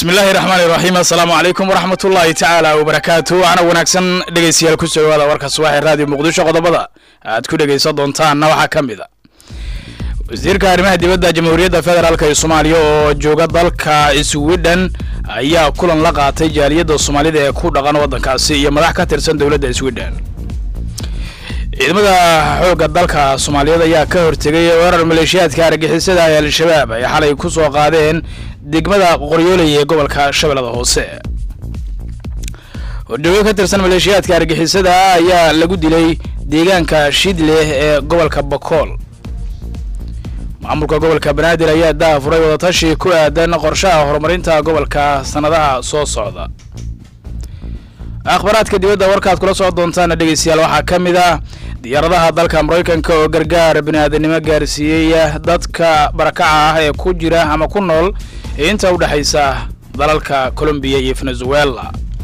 bismillaahi raxmaani raxiim assalaamu calaykum waraxmat ullaahi tacaala wabarakaatu waxaana wanaagsan dhegeystayaal ku soo dhawaada warka subaxee raadiyo muqdisho qodobada aad ku dhegeysan doontaanna waxaa ka mid a wasiirka arrimaha dibadda jamhuuriyadda federaalk ee soomaaliya oo jooga dalka swidhen ayaa kulan la qaatay jaaliyadda soomaalida ee ku dhaqan waddankaasi iyo madax ka tirsan dowladda swidhen ciidamada xoogga dalka soomaaliyeed ayaa ka hortegay weerar maleeshiyaadka argixisada ee al-shabaab ay xalay ku soo qaadeen degmada qoryooley ee gobolka shabeellada hoose hordhawey ka tirsan maleeshiyaadka argixisada ayaa lagu dilay deegaanka shidleh ee gobolka bakool maamulka gobolka banaadir ayaa daafuray wadatashi ku aadan qorshaha horumarinta gobolka sannadaha soo socda akhbaraadka dibadda warkaad kula soo doontaana dhegeystayaal waxaa ka mid ah diyaaradaha dalka maraykanka oo gargaar biniaadanimo gaarsiiyey dadka barakaca ah ee ku jira ama ku nool inta u dhexaysa dalalka colombiya iyo venezuela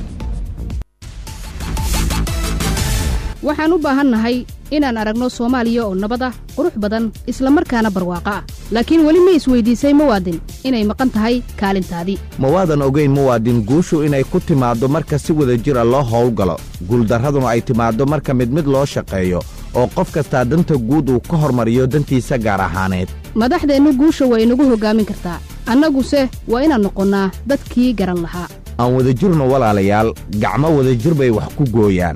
waxaan u baahannahay inaan aragno soomaaliya oo nabad ah qurux badan isla markaana barwaaqo ah laakiin weli ma isweydiisay muwaadin inay maqan tahay kaalintaadii ma waadan ogayn muwaadin guushu inay ku timaaddo marka si wada jira loo howlgalo guuldarraduna ay timaaddo marka mid mid loo shaqeeyo oo qof kastaa danta guud uu ka hormariyo dantiisa gaar ahaaneed madaxdeennu guusha waa inagu hoggaamin kartaa annaguse waa inaan noqonnaa dadkii garan lahaa aan wada jirno walaalayaal gacmo wadajir bay wax ku gooyaan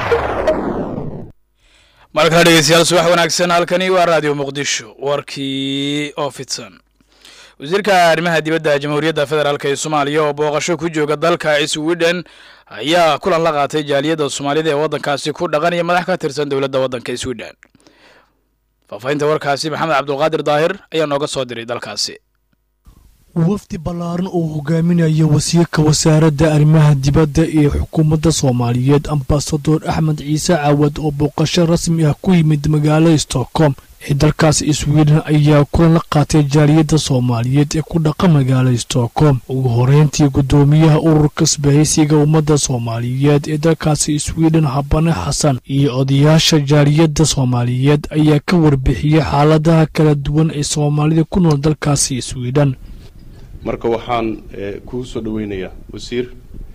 mar kale dhegeystayaal subax wanaagsan halkani waa raadiyo muqdisho warkii oo fidsan wasiirka arrimaha dibadda jamhuuriyadda federaalk ee soomaaliya oo booqasho ku jooga dalka swidhen ayaa kulan la qaatay jaaliyadda soomaalida ee waddankaasi ku dhaqan iyo madax ka tirsan dowladda waddanka swidhen faahfaahinta warkaasi maxamed cabdulqaadir daahir ayaa nooga soo diray dalkaasi wafdi ballaaran oo hogaaminaya wasiirka wasaaradda arrimaha dibadda ee xukuumadda soomaaliyeed ambasador axmed ciise caawad oo booqasho rasmi ah ku yimid magaalada stockholm ee dalkaas swiden ayaa kulan la qaatay jaaliyadda soomaaliyeed ee ku dhaqa magaalada stockholm ugu horeyntii guddoomiyaha ururka isbahaysiga ummadda soomaaliyeed ee dalkaasi swiden habane xasan iyo odayaasha jaaliyadda soomaaliyeed ayaa ka warbixiyey xaaladaha kala duwan ee soomaalida ku nool dalkaasi swiden marka waxaan kuu soo dhaweynayaa wasiir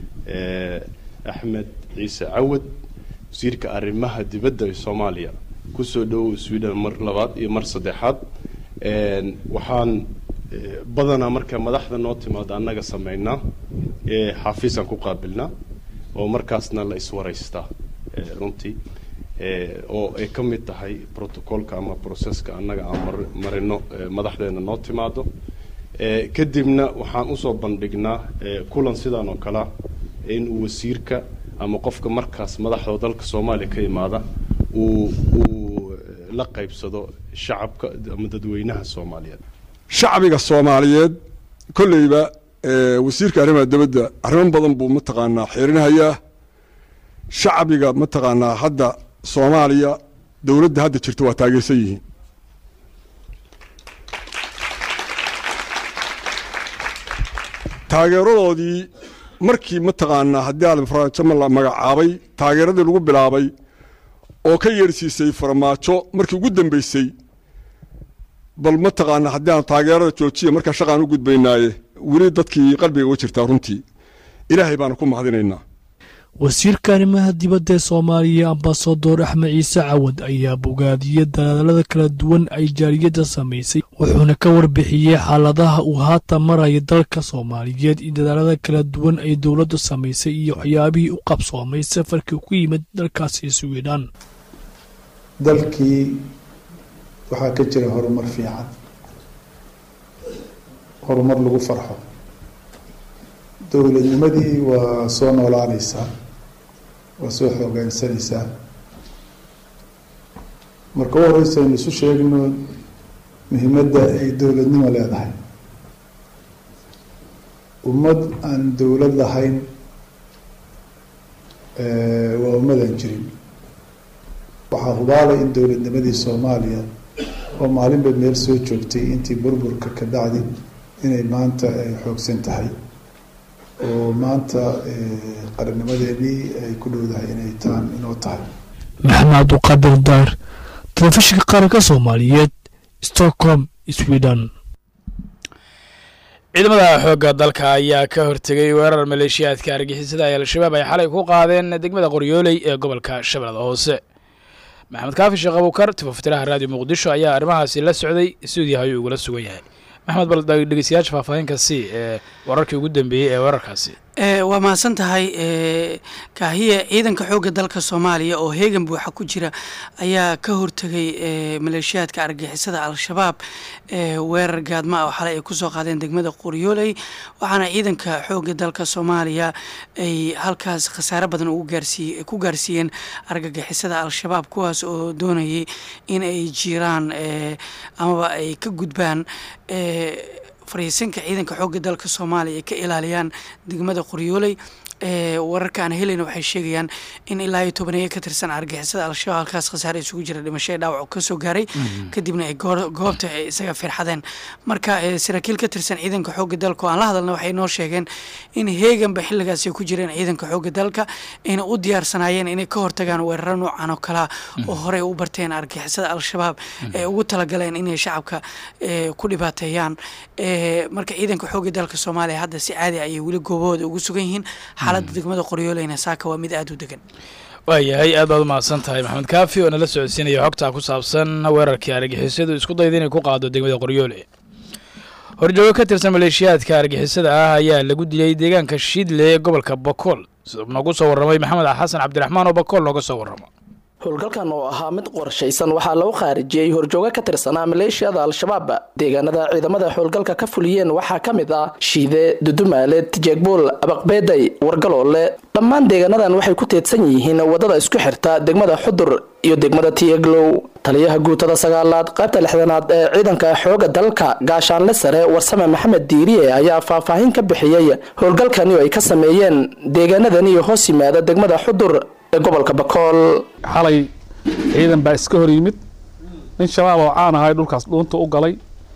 axmed ciise cawad wasiirka arrimaha dibadda ee soomaaliya kusoo dhowow sweden mar labaad iyo mar saddexaad waxaan badanaa marka madaxda noo timaado annaga sameynaa xafiisaan ku qaabilnaa oo markaasna la iswaraystaa runtii oo ay ka mid tahay protocolka ama processka annaga aan marino madaxdeena noo timaado kadibna waxaan usoo bandhignaa kulan sidaan oo kalea inuu wasiirka ama qofka markaas madaxda dalka soomaaliya ka imaada uu uu la qaybsado shacabka ama dadweynaha soomaaliyeed shacbiga soomaaliyeed kolleyba wasiirka arrimaha dibadda arrimo badan buu mataqaanaa xiirinahayaa shacbiga mataqaanaa hadda soomaaliya dowladda hadda jirta waa taageersan yihiin taageeradoodii markii mataqaanaa haddii aadan farmaajo la magacaabay taageeradii lagu bilaabay oo ka yeersiisay farmaajo markii ugu dambeysay bal mataqaanaa haddii aan taageerada joojiya markaa shaqaan u gudbaynaaye weli dadkii qalbiga uga jirtaa runtii ilaahay baana ku mahadinaynaa wasiirka arrimaha dibadda ee soomaaliya ambasador axmed ciise cawad ayaa bogaadiyey dadaalada kala duwan ay jaaliyadda samaysay wuxuuna ka warbixiyey xaaladaha uu haatan maraya dalka soomaaliyeed iyo dadaalada kala duwan ay dowladdu samaysay iyo waxyaabihii u qabsoomay safarkii ku yimid dalkaasi swidhan dalkii waxaa ka jira horumar fiican horumar lagu farxo dowladnimadii waa soo noolaanaysaa waa soo xoogaansanaysaa marka u horeysa aynu isu sheegno muhiimadda ay dowladnimo leedahay ummad aan dowlad lahayn waa ummadaan jirin waxaa hubaalay in dowladnimadii soomaaliya oo maalinba meel soo joogtay intii burburka ka dhacdi inay maanta ay xoogsan tahay oo maanta qarannimadeenii ay ku dhowdahay inay taan inoo tahay maxamed cabduqaadir daar telefishinka qaranka soomaaliyeed stockholm sweden ciidamada xoogga dalka ayaa ka hortegay weerar maleeshiyaadka argixisada ay al-shabaab ay xalay ku qaadeen degmada qoryooley ee gobolka shabeellada hoose maxamed kaafi sheekh abuukar tifaftiraha raadiyo muqdisho ayaa arrimahaasi la socday stuudiyaha ayuu ugula sugan yahay maxamed bal dhegeystayaasha faahfaahinka si ee wararkii ugu dambeeyey ee weerarkaasi waa mahadsan tahay kaahiye ciidanka xoogga dalka soomaaliya oo heegan buuxa ku jira ayaa ka hortegay maleeshiyaadka argixisada al-shabaab weerar gaadma oo xalay ay kusoo qaadeen degmada qoryooley waxaana ciidanka xoogga dalka soomaaliya ay halkaas khasaare badan ugu gaarsiiye ku gaarsiiyeen argagixisada al-shabaab kuwaas oo doonayay in ay jiraan amaba ay ka gudbaan fariisinka ciidanka xoogga dalka soomaaliya ay ka ilaaliyaan degmada qoryooley wararka aan helayna waxay sheegayaan in ilaa iyo tobaneeyo ka tirsan argixisada al-shabaab halkaas khasaare isugu jira dhimasho ee dhaawac kasoo gaaray kadibna ay goobta ay isaga firxadeen marka saraakiil ka tirsan ciidanka xoogga dalka oo aan la hadalna waxay noo sheegeen in heeganba xilligaas ay ku jireen ciidanka xoogga dalka ayna u diyaarsanaayeen inay ka hortagaan weeraro noocan oo kalea oo horey u barteen argixisada al-shabaab ee ugu talagaleen inay shacabka ku dhibaateeyaan marka ciidanka xoogga dalka soomaaliya hadda si caadi ayay weli goobahooda ugu sugan yihiin xaaladda degmada qoryooleyna saaka waa mid aada u degan waayahay aad baad u mahadsan tahay maxamed kaafi oo nala socodsiinaya xogtaa ku saabsan weerarkii argixisadu isku dayda inay ku qaado degmada qoryoole horjoogo ka tirsan maleeshiyaadka argixisada ah ayaa lagu dilay deegaanka shiidle ee gobolka bakool sida noogu soo warramay maxamed xasan cabdiraxmaan oo bakool nooga soo warramo howlgalkan oo ahaa mid qorshaysan waxaa lagu khaarijiyey horjoogo ka tirsanaa maleeshiyada al-shabaab deegaanada ciidamada howlgalka ka fuliyeen waxaa ka mid ah shiide dudumaale tijeegbuul abaqbeeday wargaloole dhammaan deegaanadan waxay ku teedsan yihiin wadada isku xirta degmada xudur iyo degmada tieglow taliyaha guutada sagaalaad qaybta lixdanaad ee ciidanka xooga dalka gaashaanle sare warsame maxamed diiriye ayaa faahfaahin ka bixiyey howlgalkani oo ay ka sameeyeen deegaanadani hoos yimaada degmada xudur ee gobolka bakool xalay ciidan baa iska hor yimid nin shabaab oo caan ahay dhulkaas dhuunta u galay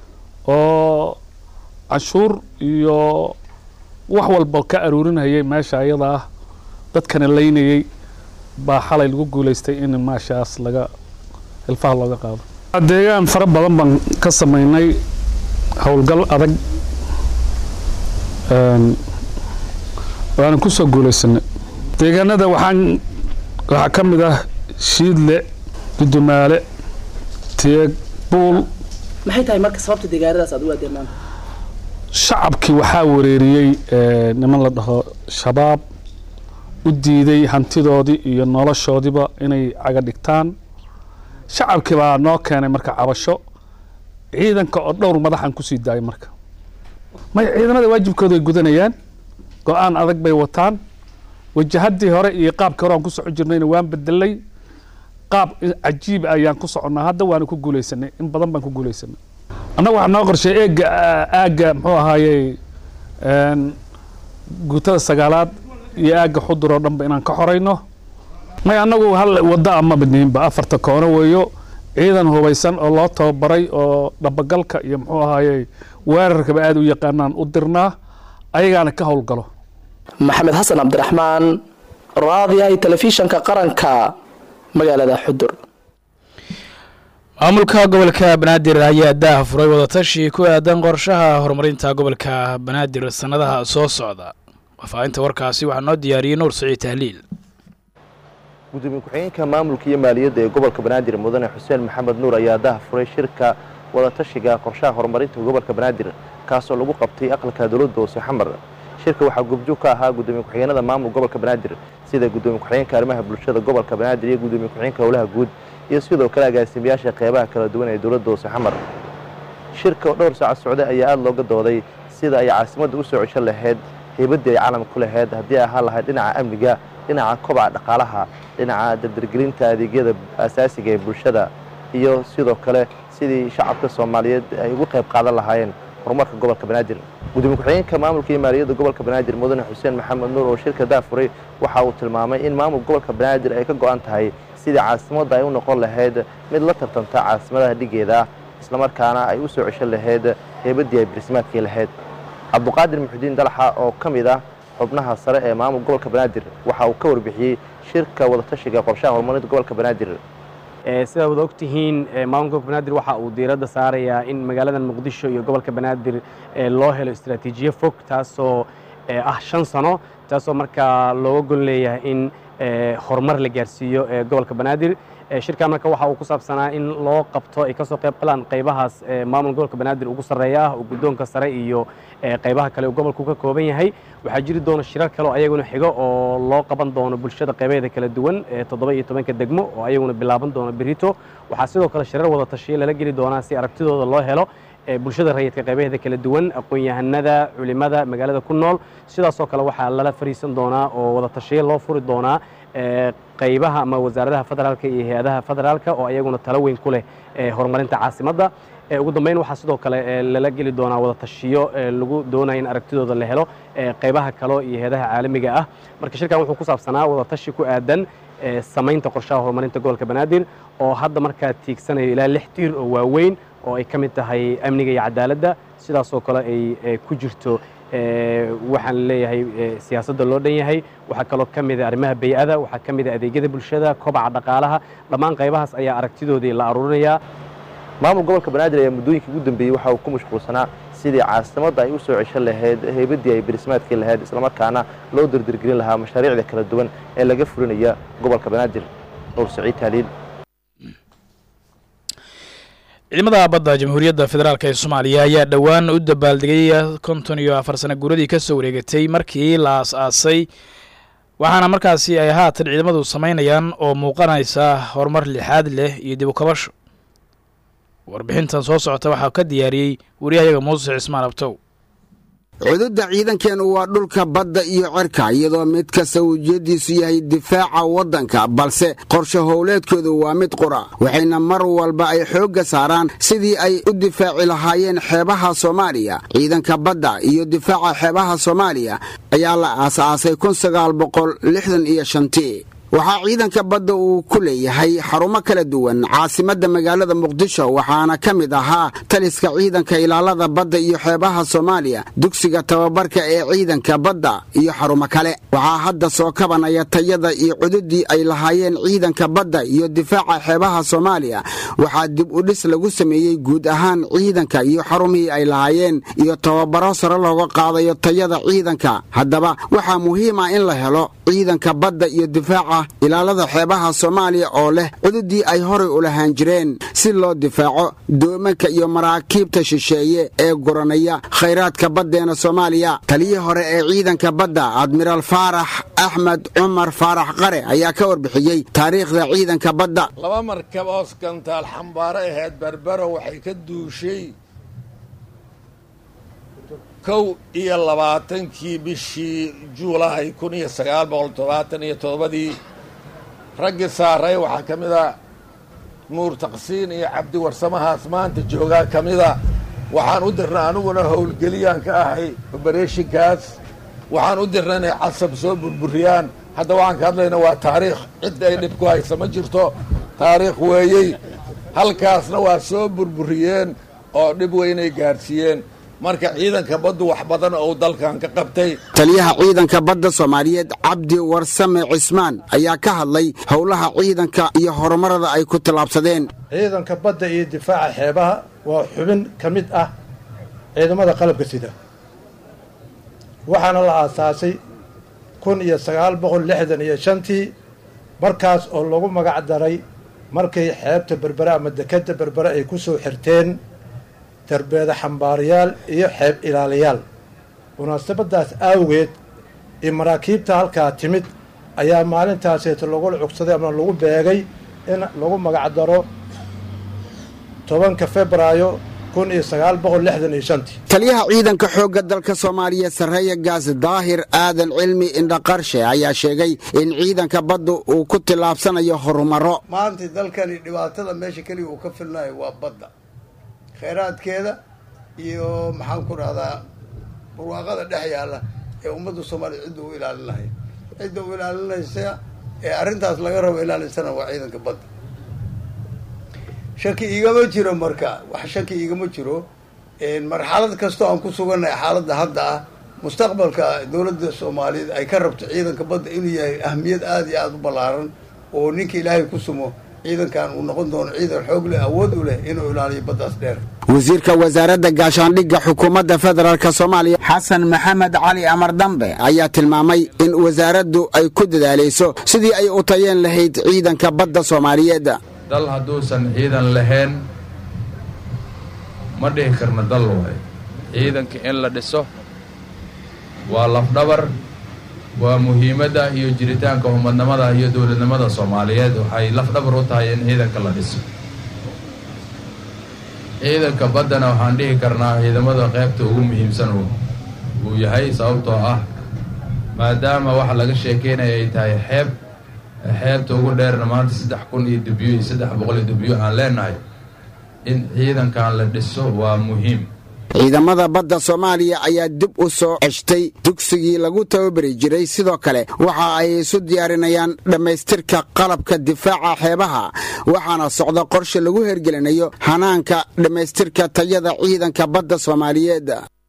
oo canshuur iyo wax walba ka aruurinayay meesha ayada ah dadkana laynayay baa xalay lagu guulaystay in maashaas laga hilfaha looga qaado deegaan fara badan baan ka sameynay howlgal adag waana kusoo guulaysanay deegaanada waxaan waxaa ka mid ah shiidle dudumaale teeg buul maxay tahay marka sababta deegaanadaas aad u aadeen maanta shacabkii waxaa wareeriyey niman la dhaho shabaab u diiday hantidoodii iyo noloshoodiiba inay caga dhigtaan shacabkii baa noo keenay marka cabasho ciidanka oo dhowr madaxan kusii daayay marka may ciidamada waajibkooda ay gudanayaan go-aan adag bay wataan wajahadii hore iyo qaabkii hore aan ku soco jirnayna waan bedelay qaab cajiib ayaan ku soconnaa hadda waana ku guulaysanay in badan baan ku guulaysanay annaga waxaa noo qorshay eega aagga muxuu ahaayey guutada sagaalaad iyo aagga xudur oo dhanba inaan ka xorayno may annagu hal waddo ama baniinba afarta koono weeyo ciidan hubaysan oo loo tababaray oo dhabagalka iyo muxuu ahaayey weerarkaba aada u yaqaanaan u dirnaa ayagaana ka howlgalo maxamed xasan cabdiraxmaan raadiyahay telefishanka qaranka magaalada xudur maamulka gobolka banaadir ayaa daah furay wadatashi ku aadan qorshaha horumarinta gobolka banaadir sannadaha soo socda wafaahinta warkaasi waxaa noo diyaariyey nuur saciid tahliil gudoomiye ku-xigeenka maamulka iyo maaliyadda ee gobolka banaadir mudane xuseen maxamed nuur ayaa daah furay shirka wadatashiga qorshaha horumarinta gobolka banaadir kaasoo lagu qabtay aqalka dowladda hoose xamar shirka waxaa gubjoog ka ahaa gudoomiye ku-xigeenada maamul gobolka banaadir sida gudoomiye ku-xigeenka arrimaha bulshada gobolka banaadir iyo gudoomiye ku-xigeenka howlaha guud iyo sidoo kale agaasimayaasha qeybaha kala duwan ee dowladda hoose xamar shirka oo dhowr saaca socday ayaa aada looga dooday sida ay caasimadda u soo cesho lahayd heybaddii ay caalamka ku lahayd haddii ay ahaan lahayd dhinaca amniga dhinaca kobaca dhaqaalaha dhinaca dardargelinta adeegyada asaasiga ee bulshada iyo sidoo kale sidii shacabka soomaaliyeed ay ugu qayb qaadan lahaayeen horumarka gobolka banaadir gudoomiye ku-xigeenka maamulka iyo maaliyadda gobolka banaadir mudane xuseen maxamed nuur oo shirka daafuray waxa uu tilmaamay in maamulka gobolka banaadir ay ka go-an tahay sidii caasimadda ay u noqon lahayd mid la tartanta caasimadaha dhigeeda ah islamarkaana ay u soo ceshan lahayd heebaddii ay barismaadkii lahayd cabduqaadir muxudiin dalaxa oo ka mid ah xubnaha sare ee maamul gobolka banaadir waxa uu ka warbixiyey shirka wadatashiga qorshaha horumarinta gobolka banaadir sidaa wada ogtihiin maamulka gobolka banaadir waxa uu diiradda saarayaa in magaalada muqdisho iyo gobolka banaadir loo helo istaraatiijiye fog taasoo ah shan sano taasoo markaa looga gol leeyahay in horumar la gaarsiiyo gobolka banaadir shirkan marka waxa uu ku saabsanaa in loo qabto ay kasoo qayb galaan qaybahaas maamulka gobolka banaadir ugu sarreeya ah oo guddoonka sare iyo qaybaha kale uu gobolku ka kooban yahay waxaa jiri doona shirar kale oo ayaguna xigo oo loo qaban doono bulshada qaybaheeda kala duwan toddoba iyo tobanka degmo oo ayaguna bilaaban doono berito waxaa sidoo kale shirar wada tashiyo lala geli doonaa si aragtidooda loo helo bulshada rayidka qaybaheeda kala duwan aqoon-yahanada culimada magaalada ku nool sidaasoo kale waxaa lala fariisan doonaa oo wada tashiyo loo furi doonaa qaybaha ama wasaaradaha federaalka iyo hay-adaha federaalka oo ayaguna talo weyn ku leh horumarinta caasimadda ugu dambeyn waxaa sidoo kale lala geli doonaa wada tashiyo lagu doonaya in aragtidooda la helo qaybaha kale iyo hay-adaha caalamiga ah marka shirkan wuxuu ku saabsanaa wada tashi ku aadan samaynta qorshaha horumarinta gobolka banaadir oo hadda markaa tiigsanayo ilaa lix tiir oo waaweyn oo ay ka mid tahay amniga iyo cadaaladda sidaasoo kale ay ku jirto waxaan leeyahay siyaasadda loo dhan yahay waxaa kaloo ka mida arrimaha bay-ada waxaa ka mida adeegyada bulshada kobaca dhaqaalaha dhammaan qaybahaas ayaa aragtidoodii la aruurinayaa maamul gobolka banaadir ayaa muddooyinkii ugu dambeeyey waxa uu ku mashquulsanaa sidii caasimadda ay u soo cesho lahayd heybadii ay berismaadkii lahayd islamarkaana loo dirdirgelin lahaa mashaariicda kala duwan ee laga fulinaya gobolka banaadir nuur saciid taaliil ciidamada badda jamhuuriyadda federaalk ee soomaaliya ayaa dhowaan u dabaaldegay konton iyo afar sana guuradii ka soo wareegatay markii la as-aasay waxaana markaasi ay haatan ciidamadu samaynayaan oo muuqanaysa horumar lixaad leh iyo dib u kabasho warbixintan soo socota waxaa ka diyaariyey wariyahayaga muuse cismaan abtow cududda ciidankeenu waa dhulka badda iyo cirka iyadoo mid kasta ujeeddiisu yahay difaaca waddanka balse qorshe howleedkoodu waa mid qura waxayna mar walba ay xoogga saaraan sidii ay u difaaci lahaayeen xeebaha soomaaliya ciidanka badda iyo difaaca xeebaha soomaaliya ayaa la aasaasay kun sagaal boqol lixdan iyo shantii waxaa ciidanka badda uu ku leeyahay xarumo kala duwan caasimadda magaalada muqdisho waxaana ka mid ahaa taliska ciidanka ilaalada badda iyo xeebaha soomaaliya dugsiga tababarka ee ciidanka badda iyo xarumo kale waxaa hadda soo kabanaya tayada iyo cududii ay lahaayeen ciidanka badda iyo difaaca xeebaha soomaaliya waxaa dib u dhis lagu sameeyey guud ahaan ciidanka iyo xarumihii ay lahaayeen iyo tababaro sare looga qaadayo tayada ciidanka haddaba waxaa muhiim ah in la helo ciidanka badda iyo difaaca ilaalada xeebaha soomaaliya oo leh cududii ay horay u lahaan jireen si loo difaaco doomanka iyo maraakiibta shisheeye ee guranaya khayraadka baddeena soomaaliya taliyii hore ee ciidanka badda admiraal faarax axmed cumar faarax qare ayaa ka warbixiyey taariikhda ciidanka badda laba markab oo skantaal xambaaro ahayd berbero waxay ka duushay kow iyo labaatankii bishii juulaay kun iyo sagaal boqol todobaatan iyo toddobadii raggii saaray waxaa ka mid a nuur taqsiin iyo cabdi warsamahaas maanta joogaa ka mida waxaan u dirnay aniguna howlgeliyaan ka ahay obereshinkaas waxaan u dirnay inay casab soo burburiyaan hadda waxaan ka hadlayna waa taariikh cid ay dhib ku haysa ma jirto taariikh weeyey halkaasna waa soo burburiyeen oo dhib weynay gaadhsiiyeen marka ciidanka baddu wax badan oo dalkan ka qabtay taliyaha ciidanka badda soomaaliyeed cabdi warsame cismaan ayaa ka hadlay howlaha ciidanka iyo horumarada ay ku tallaabsadeen ciidanka badda iyo difaaca xeebaha waa xubin ka mid ah ciidamada qalabka sida waxaana la aasaasay kun iyo sagaal boqol lixdan iyo shantii markaas oo lagu magac daray markay xeebta berbere ama dekadda berbere ay ku soo xirteen darbeeda xambaarayaal iyo xeeb ilaaliyaal munaasabadaas awgeed iyo maraakiibta halkaa timid ayaa maalintaaseeto lagula cugsaday ama lagu beegay in lagu magacdaro tobanka febraayo kun iyo sagaal boqol lixdan iyo shantii taliyaha ciidanka xoogga dalka soomaaliya sarreeya gaas daahir aadan cilmi indhaqarshe ayaa sheegay in ciidanka baddu uu ku tillaabsanayo horumaro maanta dalkani dhibaatada meesha keliya uu ka filnayo waa badda khayraadkeeda iyo maxaan ku dhahdaa barwaaqada dhex yaalla ee ummadda soomaaliya cidda u ilaalin lahayd cidda u ilaalinaysa ee arrintaas laga rabo ilaalinsana waa ciidanka badda shaki igama jiro marka wax shaki igama jiro marxalad kastoo aan ku sugannahay xaaladda hadda ah mustaqbalka dowladda soomaaliyeed ay ka rabto ciidanka badda inuu yahay ahmiyad aada iyo aada u ballaaran oo ninka ilaahay ku sumo ciidankan uu noqon doono ciidan xoog leh awood u leh inuu ilaaliyo baddaas dheer wasiirka wasaaradda gaashaandhigga xukuumadda federaalk soomaaliya xasan maxamed cali amar dambe ayaa tilmaamay in wasaaraddu ay ku dadaalayso sidii ay u tayeen lahayd ciidanka badda soomaaliyeed dal hadduusan ciidan lahayn ma dhihi karna dal waay ciidanka in la dhiso waa lafdhabar waa muhiimadda iyo jiritaanka umadnimada iyo dowladnimada soomaaliyeed waxay lafdhabar u tahay in ciidanka la dhiso ciidanka baddana waxaan dhihi karnaa ciidamada qaybta ugu muhiimsan uu yahay sababtoo ah maadaama waxa laga sheekeynaya ay tahay xeeb xeebta ugu dheerna maanta saddex kun iyo dubyo iyo saddex boqol iyo dubyo aan leenahay in ciidankan la dhiso waa muhiim ciidamada badda soomaaliya ayaa dib u soo ceshtay dugsigii lagu tababari jiray sidoo kale waxa ay isu diyaarinayaan dhammaystirka qalabka difaaca xeebaha waxaana socda qorshe lagu hergelinayo hanaanka dhammaystirka tayada ciidanka badda soomaaliyeed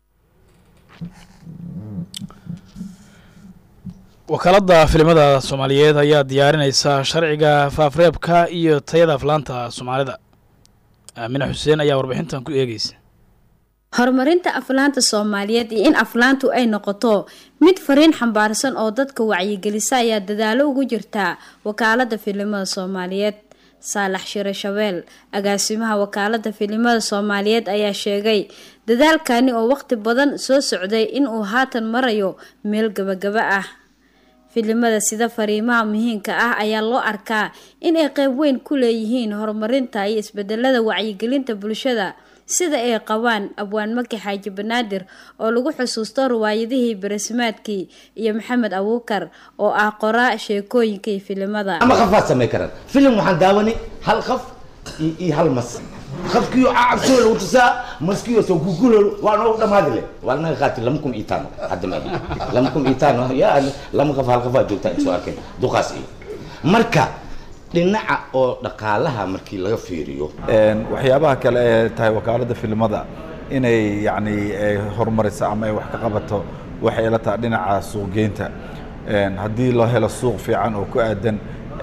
wakaaladda filimada soomaaliyeed ayaa diyaarinaysa sharciga faafreebka iyo tayada aflaanta soomaalida aamine xuseen ayaa warbixintan ku eegeysa horumarinta aflaanta soomaaliyeed iyo in aflaantu ay noqoto mid fariin xambaarsan oo dadka wacyigelisa ayaa dadaalo ugu jirtaa wakaalada filimada soomaaliyeed saalax shire shabeel agaasimaha wakaalada filimada soomaaliyeed ayaa sheegay dadaalkani oo waqti badan soo socday inuu haatan marayo meel gabagaba ah filimada sida fariimaha muhiimka ah ayaa loo arkaa inay qeyb weyn ku leeyihiin horumarinta iyo isbedelada wacyigelinta bulshada sida ay qabaan abwaan maki xaaji banaadir oo lagu xusuusto riwaayadihii barasimaadkii iyo maxamed abuukar oo ah qoraa sheekooyinka iyo filimada ama qafaad samay karaan filim waxaan daawanay hal qaf iyo hal mas qafkiyo cabsoo lagu tusaa maskiyo soo gugulo waa noo dhamaadi le waa naga qaati lama kun iyo taano hadda ma lama kun iyo taano ya lama qaf hal qafaa joogtaa soo arkeen duqaas iyo marka dhinaca oo dhaqaalaha markii laga fiiriyo waxyaabaha kale ee tahay wakaaladda filimada inay yacni horumariso ama ay wax ka qabato waxay la tahay dhinaca suuqgeynta haddii loo helo suuq fiican oo ku aadan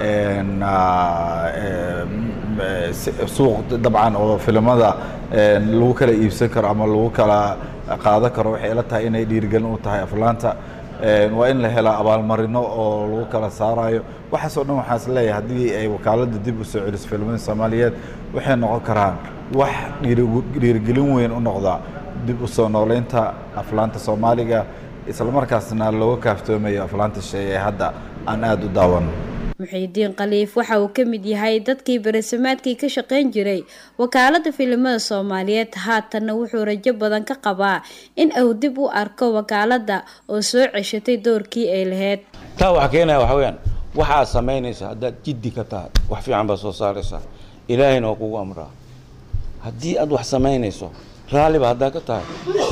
suuq dabcan oo filimada lagu kala iibsan karo ama lagu kala qaadan karo waxay la tahay inay dhiirigelin u tahay aflaanta waa in la helaa abaalmarino oo lagu kala saarayo waxaasoo dhan waxaan is leeyahay haddii ay wakaaladda dib u soo celiso filimada soomaaliyeed waxay noqon karaan wax dhiirigelin weyn u noqda dib u soo nooleynta aflaanta soomaaliga islamarkaasna looga kaaftoomayo aflaanta shay ee hadda aan aada u daawan muxiidiin khaliif waxa uu ka mid yahay dadkii barasamaadkii ka shaqayn jiray wakaalada filimada soomaaliyeed haatanna wuxuu rajo badan ka qabaa in uu dib u arko wakaalada oo soo ceshatay doorkii ay lahayd taa waxaa keenaya waxa weyaan waxaad samaynaysaa haddaad jiddi ka tahay wax fiican baad soo saaraysaa ilaahayna waa kugu amraa haddii aad wax samaynayso raalliba haddaa ka tahay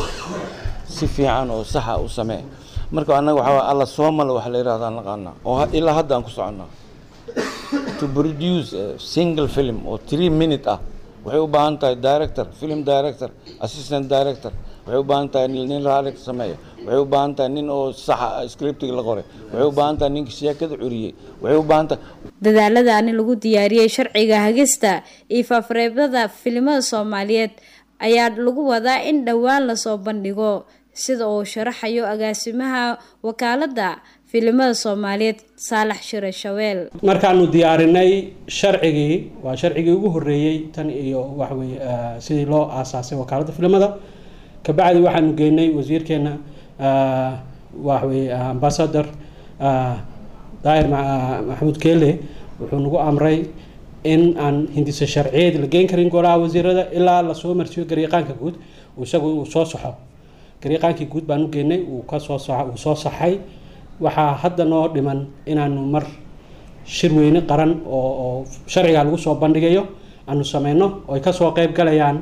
si fiican oo saxa u samee marka annaga waxaa alla soomala wax la yidhahdaan naqaanaa oo ilaa hadda aan ku soconnaa to produce a single film oo three minute ah waxay u baahan tahay director film director assistant director waxay u baahan tahay nin raali ka sameeya waxay u baahan tahay nin oo saxa scriptiga la qoray waxay u baahan tahay ninka sheekada curiyey waxay u baahan tahay dadaaladaani lagu diyaariyey sharciga hagista iyo faafareebada filimada soomaaliyeed ayaa lagu wadaa in dhowaan lasoo bandhigo sida uu sharaxayo agaasimaha wakaalada filimada soomaaliyeed saalax shire shaweel markaanu diyaarinay sharcigii waa sharcigii ugu horeeyey tan iyo waxweye sidii loo aasaasay wakaalada filimada kabacdi waxaanu geynay wasiirkeena waxweye ambasador daahir maxamuud keele wuxuu nagu amray in aan hindisa sharciyeed la geyn karin golaha wasiirada ilaa lasoo marsiyo garyaqaanka guud isagu uu soo saxo garyaqaankii guud baan u geynay uu kasoo uu soo saxay waxaa hadda noo dhiman inaanu mar shir weyne qaran oo oo sharciga lagu soo bandhigayo aanu sameyno oo ay kasoo qeyb galayaan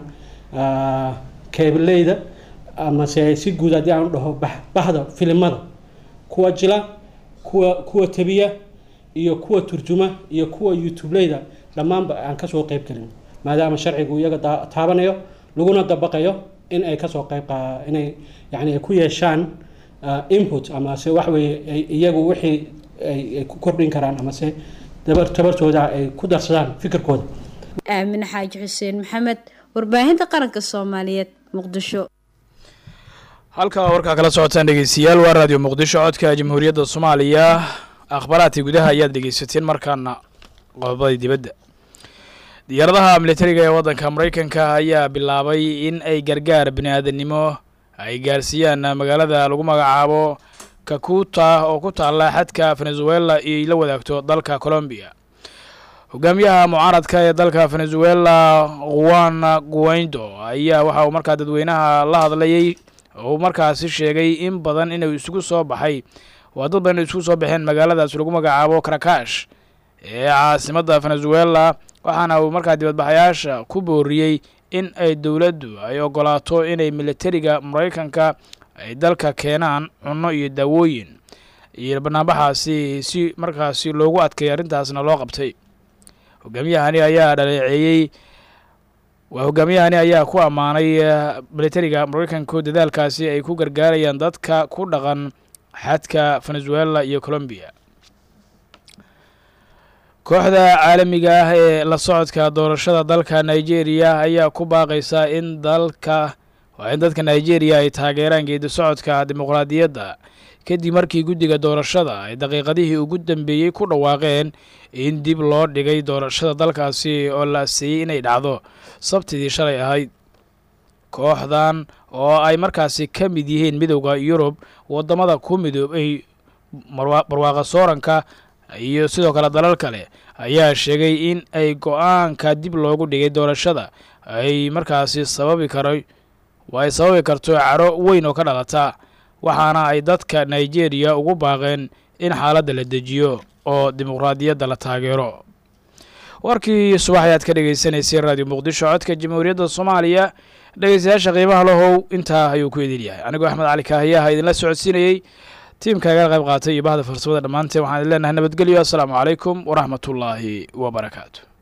keebaleyda amase si guud haddii aanu dhaho bahda filimada kuwa jila kuwa kuwa tabiya iyo kuwa turjuma iyo kuwa youtubeleyda dhammaanba aan kasoo qeyb gelin maadaama sharcigu iyaga taabanayo laguna dabaqayo in ay kasoo qeyb inay yani ay ku yeeshaan input amase waxweye iyagu wixii ay ku kordhin karaan amase dabar tabartooda ay ku darsadaan fikirkooda aamin xaaji xuseen maxamed warbaahinta qaranka soomaaliyeed muqdisho halka warkaa kala socotaan dhegeystayaal waa raadiyo muqdisho codka jamhuuriyadda soomaaliya akhbaaraadkii gudaha ayaad dhegeysateen markaana qodobadii dibadda diyaaradaha militariga ee waddanka maraykanka ayaa bilaabay in ay gargaar bini aadanimo ay gaarsiiyaan magaalada lagu magacaabo kakuta oo ku taalla xadka venezuela iyo la wadaagto dalka colombiya hogaamiyaha mucaaradka ee dalka venezuela juan guaido ayaa waxa uu markaa dadweynaha la hadlayay oo uu markaasi sheegay in badan inuu isugu soo baxay waa dad badan inay isugu soo baxeen magaaladaas lagu magacaabo karakash ee caasimadda venezuela waxaana uu markaa dibadbaxayaasha ku booriyey in ay dowladdu ay ogolaato inay militariga maraykanka ay dalka keenaan cunno iyo daawooyin iyo banaanbaxaasi si markaasi loogu adkeeya arrintaasna loo qabtay hogaamiyahani ayaa dhaleeceeyey waa hogaamiyahani ayaa ku ammaanay militariga maraykanku dadaalkaasi ay ku gargaarayaan dadka ku dhaqan xadka venezuela iyo colombiya kooxda caalamiga ah ee la socodka doorashada dalka nigeria ayaa ku baaqaysa in dalka waa in dadka nigeria ay taageeraan geedi socodka dimuqraadiyadda kadib markii guddiga doorashada ay daqiiqadihii ugu dambeeyey ku dhawaaqeen in dib loo dhigay doorashada dalkaasi oo la aseeyey inay dhacdo sabtidii shalay ahayd kooxdan oo ay markaasi ka mid yihiin midowda yurub waddamada ku midoobay barwaaqa sooranka iyo sidoo kale dalal kale ayaa sheegay in ay go-aanka dib loogu dhigay doorashada ay markaasi sababi karo waa ay sababi karto caro weyn oo ka dhalata waxaana ay dadka nigeria ugu baaqeen in xaaladda la dejiyo oo dimuqraadiyadda la taageero warkii subax ayaad ka dhegeysaneysay raadiyo muqdisho codka jamhuuriyadda soomaaliya dhegeystayaasha qiimaha lahow intaa ayuu ku idin yahay anigoo axmed cali kaahiyaha idinla socodsiinayey tiimka igala qayb qaatay iyo bahda farsamada dhammaanteen waxaan idin leenahay nabadgelyo assalaamu calaykum waraxmatullaahi wabarakaatu